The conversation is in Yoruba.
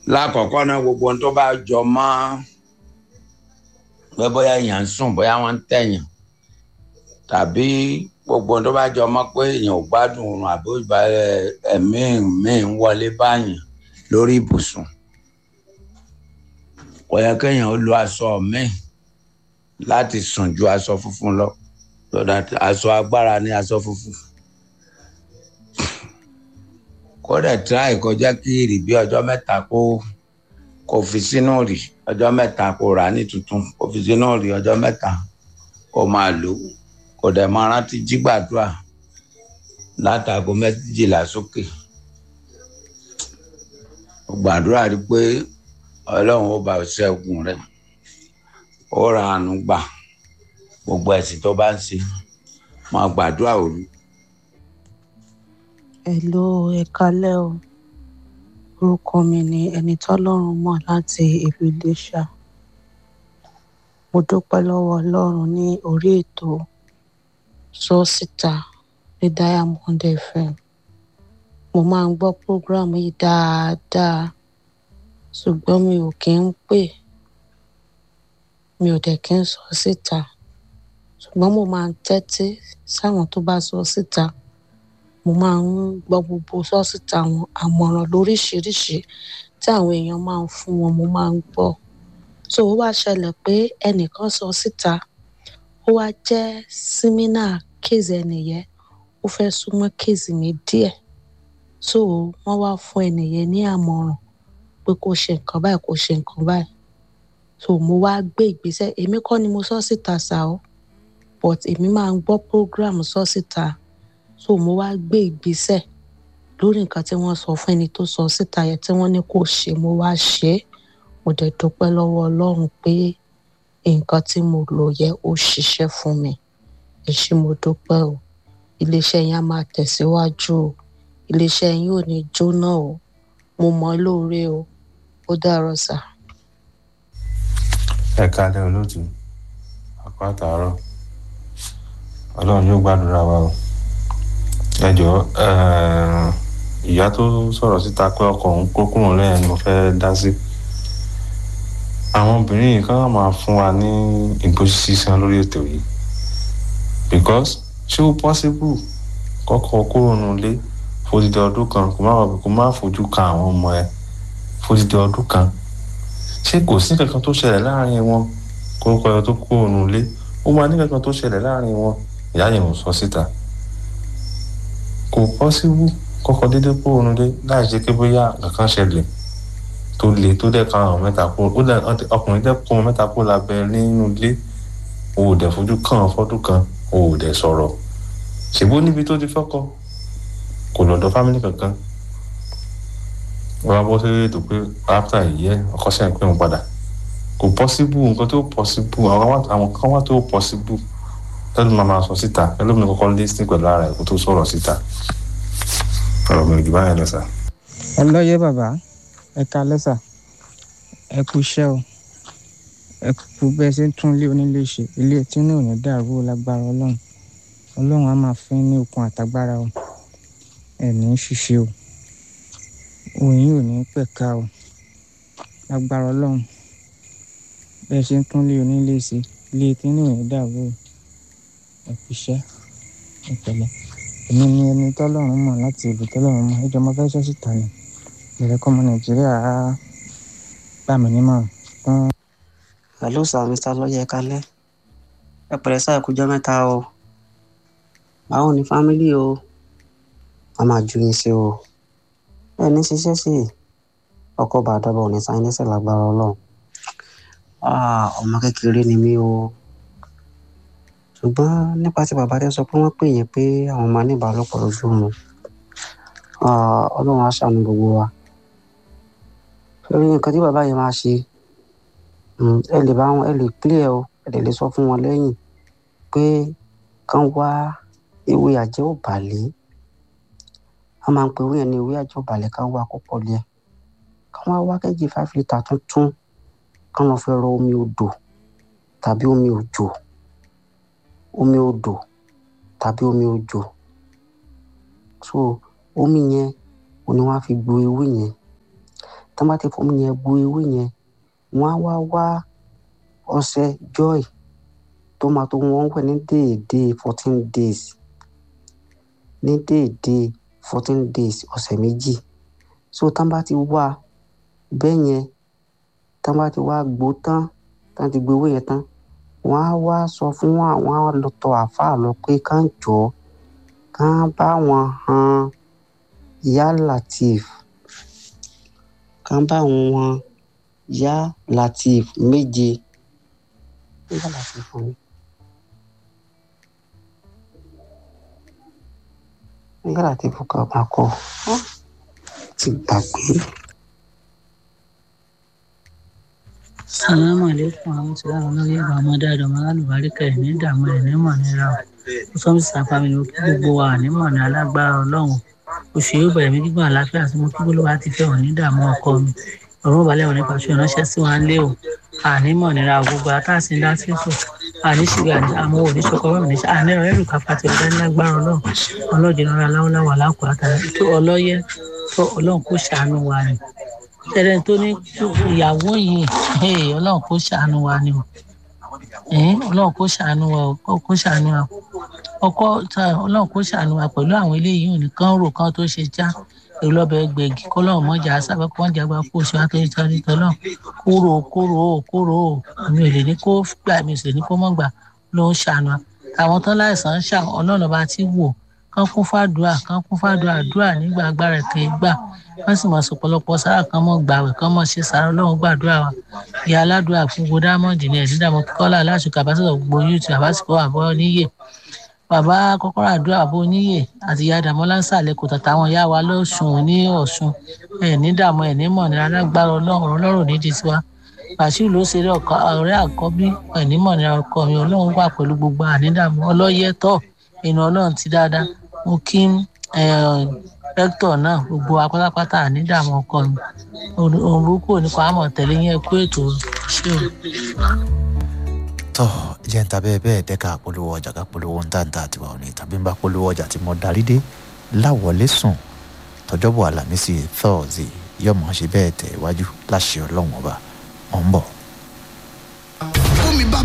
lákọ̀ọ́kọ́ náà gbogbo ohun tó bá jọ mọ́ pé bóyá èèyàn ń sùn bóyá wọ́n ń tẹ̀yàn tàbí gbogbo ohun tó bá jọ mọ́ pé èèyàn ò gbádùn oorun àbí ìbá ẹ̀mí míì ń wọlé báyàn lórí ibùsùn kò yẹ kéèyàn ó lo aṣọ míì láti sùn ju aṣọ funfun lọ lọ́dà aṣọ agbára ní aṣọ funfun kódà tíráì kọjá kí ìrì bí ọjọ́ mẹ́ta kó kó fi sínú rì ọjọ́ mẹ́ta kó rà ní tuntun kó fi sínú rì ọjọ́ mẹ́ta kó máa lò kó dẹ̀ máa rántí jí gbàdúrà látago méjìlá sókè gbàdúrà rí pé ọlọ́run ó bá ṣẹ́gun rẹ̀ ó ra àánú gbà gbogbo ẹ̀sìn tó bá ń ṣe máa gbàdúrà òru Hello, ẹ kálẹ́ o. Orúkọ mi ni ẹni tọ́lọ́run mọ̀ láti ìlú Iléṣà. Mo dúpẹ́ lọ́wọ́ Ọlọ́run ní orí ètò Sọ Síta ní Diamond FM. Mo máa ń gbọ́ prógrámù yìí dáadáa, ṣùgbọ́n mi ò kí ń pè. Mi ò dẹ̀ kí ń sọ síta. Ṣùgbọ́n mo máa ń tẹ́tí sáwọn tó bá sọ síta mo máa ń gbọ́ gbogbo sọ́sìtà àwọn àmọ̀ràn lóríṣìíríṣìí tí àwọn èèyàn máa ń fún wọn mo máa ń gbọ́ so ó wá ṣẹlẹ̀ pé ẹnìkan sọ síta ó wá jẹ́ símínà kéèzì ẹnìyẹn ó fẹ́ súnmọ́ kéèzì mi díẹ̀ so wọ́n wá fún ẹnìyẹn ní àmọ̀ràn pé kó ṣe nǹkan báyìí kó ṣe nǹkan báyìí so mo wá gbé ìgbésẹ̀ èmi kọ́ ni mo sọ síta ṣá o but èmi máa ń gbọ́ program sọ síta so mo wá gbé ìgbésẹ̀ lórí nǹkan tí wọ́n sọ fún ẹni tó sọ síta yẹn tí wọ́n ní kó ṣe mo wá ṣe é mo dẹ̀ dúpẹ́ lọ́wọ́ Ọlọ́run pé nǹkan tí mo lò yẹ ó ṣiṣẹ́ fún mi ẹ ṣé mo dúpẹ́ o iléeṣẹ́ yẹn á máa tẹ̀síwájú o iléeṣẹ́ yín ò ní jóná o mo mọ̀ lóore o ó dàárọ̀ sà. ẹ kálẹ́ olóòtú àpá àtàárọ̀ Ọlọ́run yóò gbàdúrà wa o ẹ jọ̀ọ́ ìyá tó sọ̀rọ̀ síta pé ọkọ òun kó kúrò lẹ́yìn ni mo fẹ́ dá sí àwọn obìnrin yìí kàn máa fún wa ní ìgbésí sísan lórí ètò yìí because ṣé ó possible kọ́kọ́ kúrò nílé fódìdí ọdún kan kó má kó má fojú kan àwọn ọmọ ẹ fódìdí ọdún kan ṣé kò sí kankan tó ṣẹlẹ̀ láàrin wọn kórúkọ ẹ tó kúrò nílé ó máa ní kankan tó ṣẹlẹ̀ láàrin wọn ìyá yẹn ò sọ síta kò pọ́síbù kọ́kọ́ dédé kúrò nílé láì ṣe pé bóyá kankan ṣẹlẹ̀ tó le tó dẹ̀ kan àwọn mẹ́ta kúrò ó dẹ̀ ọkùnrin dẹ̀ kó wọn mẹ́ta kúrò lábẹ́ nínú ilé o ò dẹ̀ fojú kàn án fọ́dún kan o ò dẹ̀ sọ̀rọ̀ ṣèbó níbi tó ti fọ́kọ kò lọ́dọ̀ fámìlì kankan wọ́n á bọ́ sí ètò pé after ìyẹ́ ọkọ sẹ́yìn pé òun padà kò pọ́síbù nǹkan tó pọ́síbù àwọn kan wá tó pọ́síbù tẹ́lẹ̀ máa máa sọ síta ẹlòmíì kọ́kọ́ lé sí pẹ̀lú ara ẹ̀ kó tó sọ̀rọ̀ síta ọ̀rọ̀ mi ò jù báyẹn lọ sà. ọlọ́yẹ bàbá ẹ ká lẹ́sà ẹ kú iṣẹ́ o ẹ kú bẹ́ẹ̀ ṣe ń tún ilé onílé ṣe ilé tí inú ò ní dàrú lágbára ọlọ́run ọlọ́run á máa fún ní okun àtagbára o ẹ ní í ṣiṣẹ́ o òyìn ò ní pẹ̀ka o lágbára ọlọ́run bẹ́ẹ̀ ṣe ń tún ilé onílé ṣe ilé tí inú ò ní dàrú o ẹ kú iṣẹ́ ẹ pẹ̀lẹ́ èmi ni ẹni tọ́lọ́run mọ̀ láti ìlú tọ́lọ́run mọ̀ ẹjọ́ máa fẹ́ sọ síta ni ìrẹ́kọ́ ọmọ nàìjíríà á gbà mí nímọ̀ràn fún. hello sir mr lọ́yẹ kalẹ́ ẹ pẹ̀lẹ́ sáà kújọ́ mẹ́ta o báwo ni fámílì o a máa ju yín sí o ẹ ní ṣiṣẹ́ sí ọkọ̀ bàdọ́bọ̀ ní sáyẹ́nsì lágbára ọlọ́run ọmọ kékeré ni mí o ṣùgbọ́n nípa tí bàbá rẹ sọ pé wọ́n pè yín pé àwọn máa ní ìbálòpọ̀ lójú mu ọlọ́run á ṣàánú gbogbo wa lórí nǹkan tí bàbá yẹn máa ṣe ẹ lè bá wọn ẹ lè clear o ẹ lè lè sọ fún wọn lẹ́yìn pé kán wá ewé àjẹ́ òbàlẹ̀ a máa ń pe ewé yẹn ní ewé àjẹ́ òbàlẹ̀ kán wá kọ́pọ̀ lẹ̀ kán wá wá kẹ́jì five litre tuntun kán lọ fẹ́ rọ omi odò tàbí omi òjò omi odò tàbí omi òjò so omi yẹn òun ni wọ́n á fi gbo ewé yẹn tán bá ti fomi yẹn gbo ewé yẹn wọ́n á wá wá ọṣẹ joy tó máa tó wọ́n wẹ̀ ní déédéé fourteen days ní déédéé fourteen days ọ̀sẹ̀ méjì so tán bá ti wá bẹ́ẹ̀ yẹn tán bá ti wá gbó tán tán ti gbé owó yẹn tán wọ́n á wá sọ fún àwọn á lọ tọ̀ àáfàá lọ pé ká ń jọ ká bá wọn han yá latif ká bá wọn yá latif méje yá latif fún mi. yá latif kan máa kọ ti gbàgbé. salamu aleykum amutulayi olóyè ìgbà ọmọdé àdọmọ alálùbáríkà ẹ ní ìdààmú ẹ ní mọ nira o ó sọ mí sàfà mi ní kí gbogbo wa ní mọ ní alágbára Ọlọ́run oṣù yóò bẹ̀rẹ̀ mí gbígbọn àlàáfíà tí mo kí gbólóhùn àti fẹ́ wọn ní ìdààmú ọkọ mi ọ̀rọ̀ balẹ̀ wọn nípa ṣe ìránṣẹ́ sí wa lé o àní mọ̀ nira o gbogbo àtàsí ńlá sí sùn àní ṣìgbà àmọ́ òní ṣọkọ bá mi ní àní ọ̀rẹ́ ẹ̀rù kápá ti ọ̀dá lágbára Ọlọ́run ọlọ́jì náírà láwọ́láwà lákòó àtàrà tó ọlọ́yẹ tó Ọlọ́run kó ṣàánú wa ni tẹ̀lé tó ní ìyàwó yìí Ọlọ́run kó ṣàánú wa ni o Ọlọ́run kó ṣàánú wa o kó ṣàánú wa ọkọ Ọlọ́run kó ṣàánú wa pẹ̀lú àwọn eléyìí ò ní kán rò kán tó ṣe já èrò lọ́bẹ̀ gbẹ̀gì kó lọ́run mọ́jà sábẹ́ kó wọ́n jàgbá kó oṣù àtọ́jú tọ́jú tọ́lọ́ kúrò kúrò kúrò mi ò lè ní kó gbà mi ò sì lè ní kó mọ́ gbà ló ń ṣàánú wa àwọn tán láìsàn ń ṣà Ọlọ́run bá ti wò kán kún fàdúrà kán kún fàdúrà àdúrà nígbà agbára kẹ́ gbà wọ́n sì mọ̀ sọ̀pọ̀lọpọ̀ sára kan mọ̀ gbàwẹ̀ kan mọ̀ ṣe sára ọlọ́run gbàdúrà wa ìyá aládùúrà fún gbogbo dámọ̀dì ní ẹ̀sìn dàmọ́ kíkọ́lá aláṣùkà àbáṣọ̀rọ̀ gbogbo youtube àbásìkò àbọ̀ níyè bàbá kọ́kọ́rọ́ àdúrà àbọ̀ níyè àti ìyá dàmọ́lá ń sàlẹ̀ kò tàtà àwọn ìyá wa lọ́sùn ní ọ̀ṣun ẹ̀ ní dààmú ẹ̀ ní mọ̀ ní alágbára ọlọ́run ọlọ́run ní di tiwa bàṣíù ló ṣeré ọ̀rẹ́ àkọ́bí ẹ̀ ní mọ̀ ní ọkọ mi ọlọ́run wà pẹ̀lú gbogbo ànídàmú ọlọ́yẹ tọ̀ inú ọlọ́run ti dáadáa mo kí rẹ́kítọ̀ náà gbogbo apátápátá ànídàmú ọkọ mi òrùkù nípa àmọ̀ tẹ̀lé yẹn kú ètò ṣé o. tọ́ jẹ́ ń ta bẹ́ẹ̀ bẹ́ẹ̀ dẹ́ka polówó ọjà ká polówó ń tàǹtà àtiwá òní tàbí ń bá polówó ọjà tí mo darí dé láwọlé sùn tọjọ́bọ̀ àlàmísì thursday yọ̀mọ̀ ṣe bẹ́ẹ̀ tẹ̀ iwájú láṣẹ ọlọ́run ọba ọ̀ ń bọ̀.